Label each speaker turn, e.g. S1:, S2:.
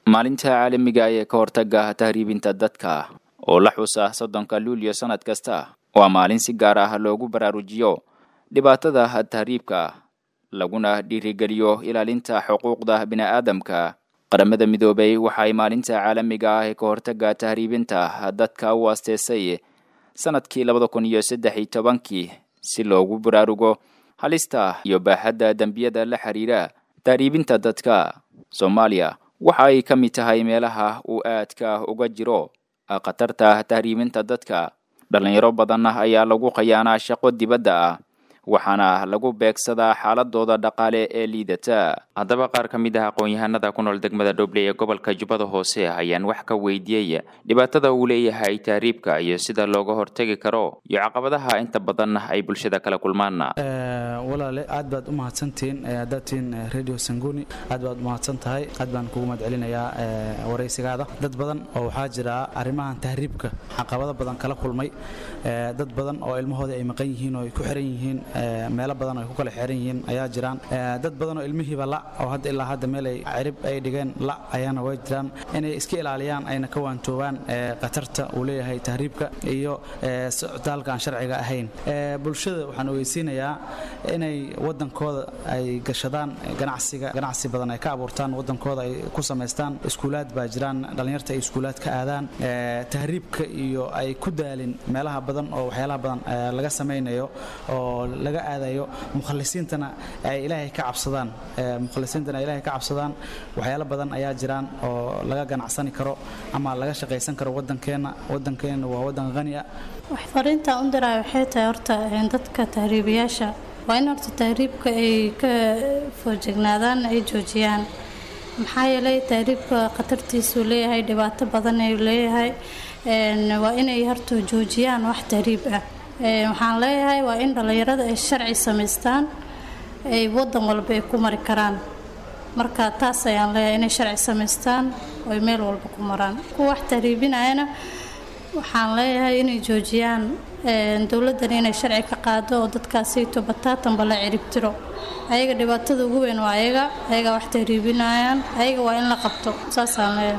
S1: maalinta caalamiga ee ka hortaga tahriibinta dadka oo la xusa soddonka luulyo sannad kasta waa maalin si gaar ah loogu baraarujiyo dhibaatada tahriibka laguna dhiirigeliyo ilaalinta xuquuqda bini'aadamka qaramada midoobay waxay maalinta caalamiga ah ee ka hortaga tahriibinta dadka u asteesay sanadkii labada kun iyo saddex iyo tobankii si loogu baraarugo halista iyo baaxadda dembiyada la xiriira tahriibinta dadka soomaaliya waxa ay ka mid tahay meelaha uu aadka uga jiro khatarta tahriibinta dadka dhalinyaro badan ayaa lagu khayaanaa shaqo dibadda ah waxaana lagu beegsadaa xaaladooda dhaqaale ee liidata haddaba qaar ka mid ah aqoon-yahanada ku nool degmada dhoble ee gobolka jubbada hoose ayaan wax ka weydiiyey dhibaatada uu leeyahay tahriibka iyo sida looga hortegi karo iyo caqabadaha inta badan ay bulshada kala kulmaan
S2: walaale aad baad u mahadsantihiin haddaad tihiin radio sanguni aad baad u mahadsan tahay aad baan kugu mahad celinayaa waraysigaada dad badan oo waxaa jira arrimahan tahriibka caqabado badan kala kulmay dad badan oo ilmahooda ay maqan yihiin oo ay ku xiran yihiin meelo badan oo ay ku kala xiran yihiin ayaa jiraan dad badan oo ilmihiiba la oo hadda ilaa hadda meel ay cirib ay dhigeen la ayaana way jiraan inay iska ilaaliyaan ayna ka waantoobaan khatarta uu leeyahay tahriibka iyo socdaalka aan sharciga ahayn bulshada waxaan ogeysiinayaa inay wadankooda ay gashadaan ganacsiga ganacsi badan ay ka abuurtaan wadankooda ay ku samaystaan iskuulaad baa jiraan dhallinyarta ay iskuulaad ka aadaan tahriibka iyo ay ku daalin meelaha badan oo waxyaalaha badan laga samaynayo oo laga aadayo mukhalisiintana ay ilaahay ka cabsadaan mukhalisiintana ay ilaahay ka cabsadaan waxyaalo badan ayaa jiraan oo laga ganacsani karo ama laga shaqaysan karo wadankeenna wadankeenna waa wadan qani ah
S3: wax fariinta u diraa waxay tahay horta dadka tahriibiyaasha waa in horta tahriibka ay ka foojignaadaan ay joojiyaan maxaa yeelay tahriibka khatartiisuu leeyahay dhibaato badan ayuu leeyahay waa inay horta joojiyaan wax tahriib ah waxaan leeyahay waa in dhallinyarada ay sharci samaystaan ay wadan walba ay ku mari karaan marka taas ayaan leeyahay inay sharci samaystaan oy meel walba ku maraan kuwa wax tahriibinayana waxaan leeyahay inay joojiyaan dowladdan inay sharci ka qaado oo dadkaasayto bataatanba la ciribtiro ayaga dhibaatada ugu weyn waa ayaga ayaga wax tahriibinayaan ayaga waa in la qabto saasaan leeyahay